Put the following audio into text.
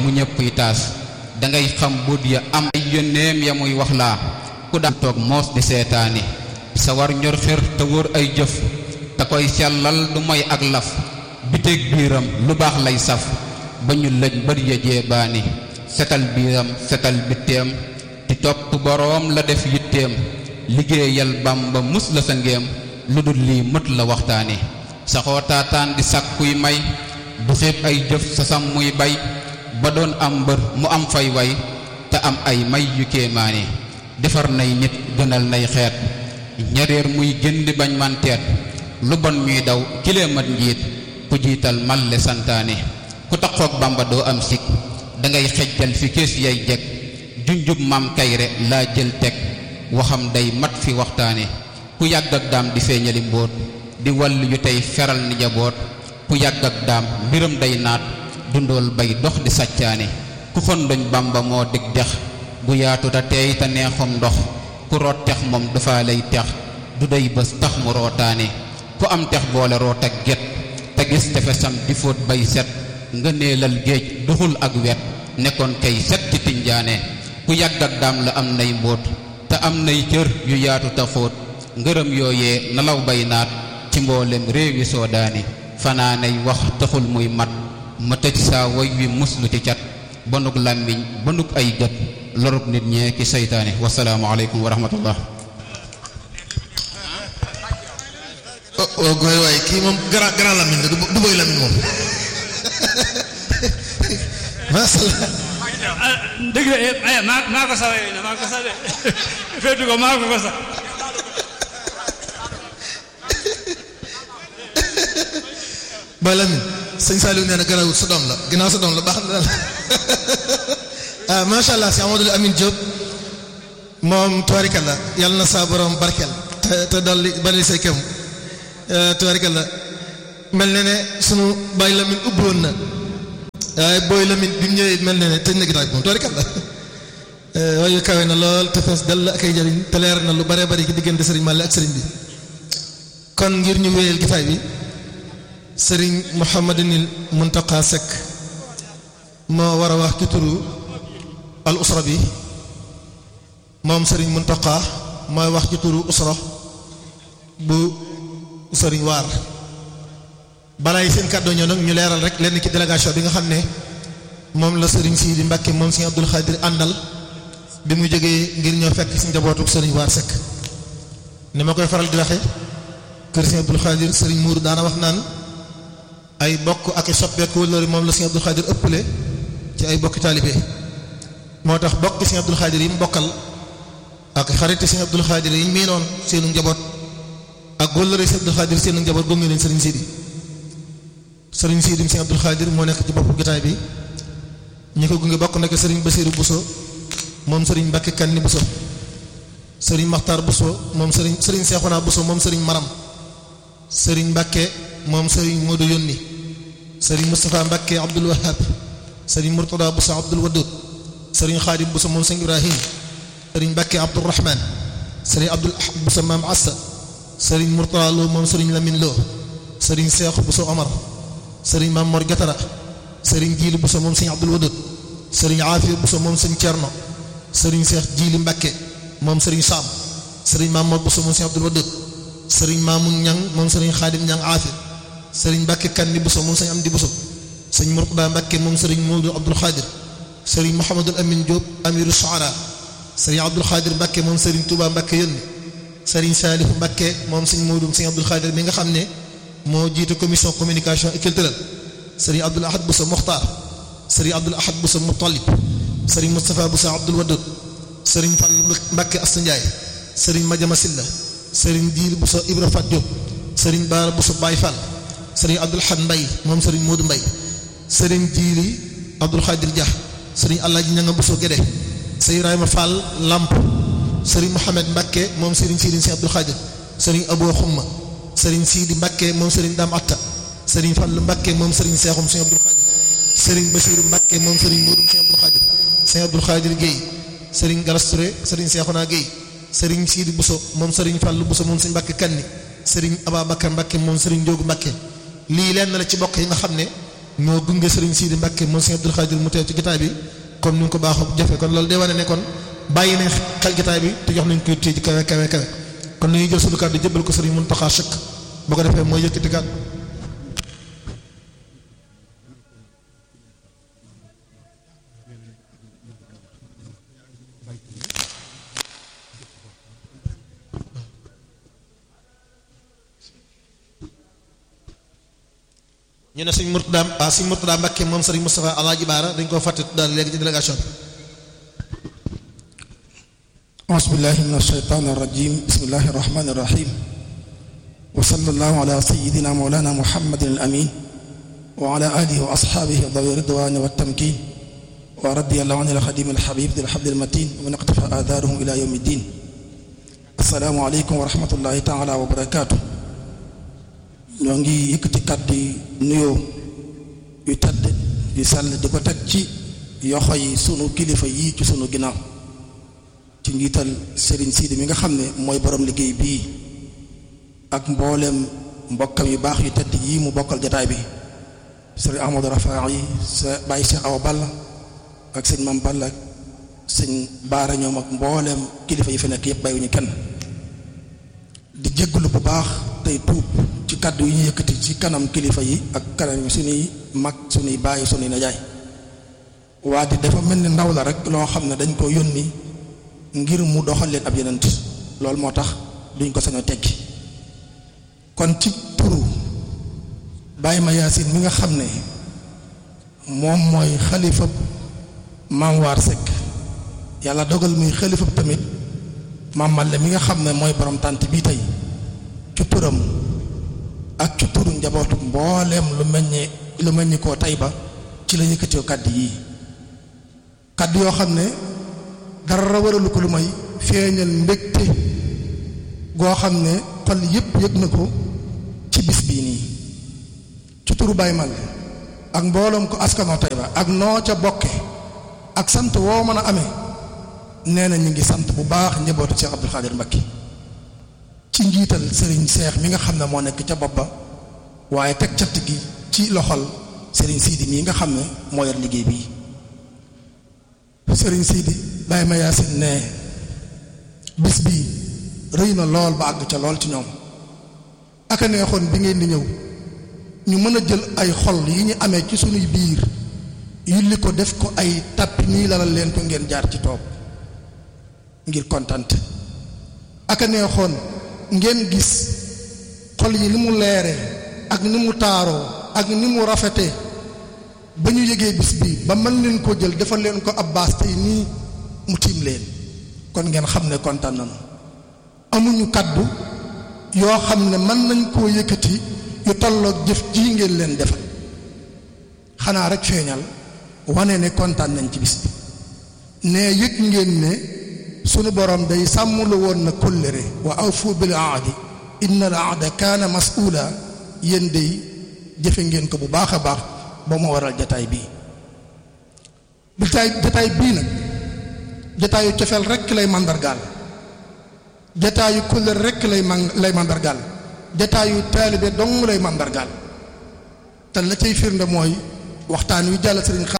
bu ñëppuy taas dangay xam buut ya am ay yónneem ya muy wax laa ku daan toog moos di seetaani sa war ñor xër te wóor ay jëf te koy sellal du moy ak laf biteeg biiram lu baax lay saf ba ñu lëj bët ya jeebaani setal biiram setal bitteem di topp boroom la def yitteem liggéeyal Bàmba mus la sa ngéem lu dul lii mët la waxtaani saxoo taataan di sàkkuy may du xeeb ay jëf sa sam muy bay ba doon am mbër mu am fay way te am ay may yu kéemaani defar nay nit gënal nay xeet ñareer muy gën di bañ man teet lu bon ñuy daw kilee mat njiit ku jiital malle santaane ku taxoog Bàmba doo am sik dangay xejjal fi kees yay jeg junjub maam kayre laa jël teg waxam day mat fi waxtaane ku yàgg ak daam di feeñali mbóot di wàll yu tey feral ni jaboot ku yàgg ak daam mbiram day naat dundool bay dox di sàccaane ku xondoñ Bàmba moo dig dex gu yaatu te teey te neexum ndox ku root tex moom dafa lay tex du day bés tax mu rootaane ku am tex boole root ak get te gis tefesam di fóot bay set nga neelal géej duxul ak wet nekkoon kay set ci tinjaane ku yàgg ak daam la am nay mbóot te am nay cër yu yaatu te xóot ngërëm yooyee nalaw bay naat ci mboolem réewi soodaani fanaanay wax taxul muy mat ma tëj saa woy wi muslu ci cat banug làmmiñ banug ay gët lorub nit ñee ki seytaane wasalaamu aleykum wa rahmatullah oh gooy waay kii moom grand grand Lamine la du du boy Lamine moom macha allah. dëgg la maa maa ko sax yooyu maa ko sax de féetu ko maa ko ko sax. boy Lamine sëñ Saliou nee na garawut sa doom la ginnaaw sa doom la baax na daal ah macha allah si Amadou Amine Diop moom tubaarikàlla yàlla na saa borom barkeel te te dolli bari say kem tubaarikàlla mel na ne sunu Baye Lamine ubbi woon na waaye booy Lamine bi mu ñëwee mel na ne tëj na gitaay bi moom tubaarikàlla waaye kawe na lool te fees dell ak ay jariñ te leer na lu bare bari ci diggante Serigne Malick ak Serigne bi kon ngir ñu wéyal gitaay bi Serigne Mouhamadinil Muntaqa Seck moo war a wax ci turu al usra bi moom Serigne Muntaqa mooy wax ci turu usra bu Serigne Waar balaa yi seen kàddoo ñëw nag ñu leeral rek lenn ci délégation bi nga xam ne moom la Serigne Sidi Mbacke moom Serigne Abdoul Khadir àndal bi mu jógee ngir ñoo fekk si njabootu Serigne Waar Seck ni ma koy faral di waxe kër Serigne Abdoul Khadir Serigne Mourou daana wax naan ay bokk ak i soppeeku loolu moom la Serigne Abdoul Khadir ëppale ci ay bokki taalibe moo tax bokki Serigne Abdoul Khadir yi mu bokkal ak xarit Serigne Abdoul Khadir yi miinoon seenu njaboot ak wëllëre Serigne Abdoul Khadir seenu njaboot gunge leen Serigne Sidi Serigne Sidi Serigne Abdoul Khadir moo nekk ci boppu gitaay bi ñi ko gunge bokk nekk Serigne Bassirou Bousso moom Serigne Mbacke Kanni Bousso Serigne Makhtar Bousso moom Serigne Serigne Cheikhouna Bousso moom Serigne Maram Serigne Mbacke moom Serigne Modou Yonni Serigne Moustapha Mbacke Abdoul Wahab Serigne Mourtada Bousso Abdoul Wadoud Serigne Khadim Bousso moom Serigne Ibrahim Serigne Mbacke Abdoul Rahman Serigne Abdoul Ahad Bousso Maam Assa Serigne Mourtada Lo moom Serigne Lamine Lo Serigne Cheikh Bousso Omar Serigne Mam Mor Gatara Serigne Djili Bousso moom Serigne Abdoul Wadoud Serigne Afia Bousso moom Serigne Thierno Serigne Cheikh Djili Mbacke moom Serigne Sam Serigne Mam Mor Bousso moom Serigne Abdoul Wadoud Serigne Mamoun Niang moom Serigne Khadim Niang Afia Serigne Mbacke Kanni Bousso moom Serigne Amdi Bousso Serigne Mourtada Mbacke moom Serigne Modou Abdoul Khadir Serigne Mouhamadul Amine Diop Amirou Shuara Serigne Abdoul Khadir Mbacke moom Serigne Touba Mbacke yónni Serigne Salifou Mbacke moom Serigne Modou Serigne Abdoul Khadir mi nga xam ne moo jiite commission communication et culturelle Serigne Abdoul Ahad Bousso Mokhtar Serigne Abdoul Ahad Bousso Moutalib Serigne Moustapha Bousso Abdoul Wadoud Serigne Fall Mbacke Asta Ndiaye Serigne Madiama Silla Serigne Diir Bousso Ibra Fat Diop Serigne Baara Bousso Baye Fall Serigne Abdoul Ahad Mbaye moom Serigne Modou Mbaye Serigne Diiri Abdoul Khadir Dia Serigne Alaaji Ñanga Bousso Guédé Serigne Ibrahima Fall Lamp Serigne Mohamed Mbacke moom Serigne Sidi Serigne Abdoul Khadir Serigne Abou Xumma Serigne Sidi Mbacke moom Serigne Dame Atta Serigne Fall Mbacke moom Serigne Seexum Serigne Abdoul Khadir Serigne Bassirou Mbacke moom Serigne Modou Serigne Abdoul Khadir Serigne Abdoul Khadir Guèye Serigne Galas Touré Serigne Seexuna Guèye Serigne Sidi Bousso moom Serigne Fall Bousso moom Serigne Mbacke Kanni Serigne Ababacar Mbacke moom Serigne Ndiogu Mbacke lii lenn la ci bokk yi nga xam ne ñoo gunge Serigne Sidi Mbacke moom Serigne Abdou Khadir mu teew ci gitaay bi comme ni nga ko baaxoo jafe kon loolu day wane ne kon bàyyi nañ xel gitaay bi te jox nañ ko téye ci kawe kawe kawe kon nañuy jël sunu kàddu jëbbal ko Serigne Mountakha Chek boo ko defee mooy yëkkati kàddu ñu ne sëñ Mourtada waaw sëñ Mourtada Mbacke moom sëriñ Moustapha Alaaji Baara dañ koo fàtte daal léegi ci délégation bi أعوذ بالله من الشيطان الرجيم بسم الله الرحمن الرحيم وصلى الله على سيدنا مولانا محمد الأمين وعلى آله وأصحابه ذوي الرضوان والتمكين ورضي الله عن الخديم الحبيب ذي الحبل المتين ومن اقتفى آثارهم إلى يوم الدين السلام عليكم ورحمة الله تعالى وبركاته ñoo ngi yëkkati kàddu yi nuyoo yu tedd yu sell di ko teg ci yoxo yi sunu kilifa yii ci sunu ginnaaw ci njiital Serigne Sidi mi nga xam ne mooy borom liggéey bii ak mbooleem mbokkam yu baax yu tedd yii mu bokkal jataay bi Serigne Ahmadou Rafa yi sa bàyyi Cheikh Awa Balla ak sëñ Mam Balla ak sëñ Baara ñoom ak mbooleem kilifa yi fi nekk yëpp bàyyiwuñu kenn di jégalu bu baax tey tuub ci kàddu yi ñu yëkkati ci kanam kilifa yi ak kanam suñuy mag suñuy bàyyi suñuy najaay waa di dafa mel ni ndaw la rek loo xam ne dañ ko yónni ngir mu doxal leen ab yenent loolu moo tax duñ ko sañ a tekki kon ci turu bàyyi ma yaasin mi nga xam ne moom mooy xalifa maam waar Seck yàlla dogal muy xalifa tamit maam Malle mi nga xam ne mooy borom tànt bii tey ci turam ak ci turu njabootu mbooleem lu meññee lu meññi koo tey ba ci la yëkkatee kàddu yii kàddu yoo xam ne dara waralu ko lu may feeñal mbégte goo xam ne xol yépp yëg na ko ci bis bii nii ci turu Baye Malle ak mbooloom ko askanoo tey ba ak noo ca bokke ak sant woo mën a amee nee na ñu ngi sant bu baax njabootu Cheikh Abdoul Khadir Mbacké ci njiital Serigne Cheikh mi nga xam ne moo nekk ca bopp ba waaye teg catt gi ci loxol Serigne Sidi mii nga xam ne moo yor liggéey bii Serigne Sidi bàyyi ma yaasin ne bis bii rëy na lool ba àgg ca lool ci ñoom aka neexoon bi ngeen di ñëw ñu mën a jël ay xol yi ñu amee ci sunuy biir yulli ko def ko ay tappi nii lalal leen ko ngeen jaar ci toog ngir kontante aka neexoon ngeen gis xol yi ni mu leere ak ni mu taaroo ak ni mu rafete ba ñu yëgee bis bi ba mën leen ko jël defal leen ko ab baas tey nii mu tiim leen kon ngeen xam ne kontaan nañu amuñu kaddu yoo xam ne mën nañ koo yëkkati yu tolloog jëf ji ngeen leen defal xanaa rek feeñal wane ne kontaan nañ ci bis bi ne yëg ngeen ne sunu borom day sàmm lu woon na kóllëre wa awfu bil aadi inna al aada kaana mas'uula yéen day jëfe ngeen ko bu baax a baax ba mu waral jataay bii jataay jataay bii nag jataayu cofeel rekk lay màndargaal jataayu kóllëre rekk lay man lay màndargaal jataayu taalibe dong lay màndargaal te la cay firnde mooy waxtaan wi jàll sëriñ